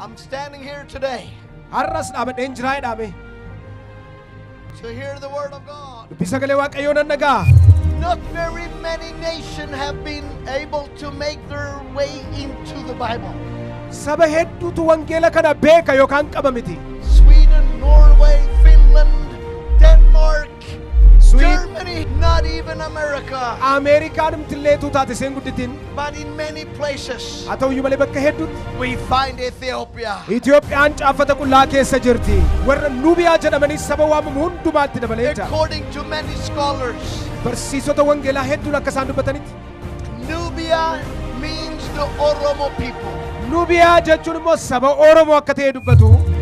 I'm standing here today har'as dhaabadheen jiraa jedhame to hear the word of God. dubbii sagalee waaqayyoo nan dhagaa Not very many nations have been able to make their way into the Bible. saba hedduutu wangeela kana beeka yookaan qaba miti Sweden, Norway, Finland, Denmark, Sweden- Germany, not even America, ameerikaan mtilleetuu taate seen gudditin but in many places haa ta'uyyuu malee bakka hedduutti we find Ethiopia. Itiyoophiyaan caafata qullaa keessa jirti warra nubiyaa jedhamanii saba waamamu hundumaatti dabalee jira According to many scholars, barsiisota wangeelaa hedduun akka isaan dubbatanitti Nubia means the Oromo people. nubiyaa jechuun immoo saba oromoo akka ta'e dubbatu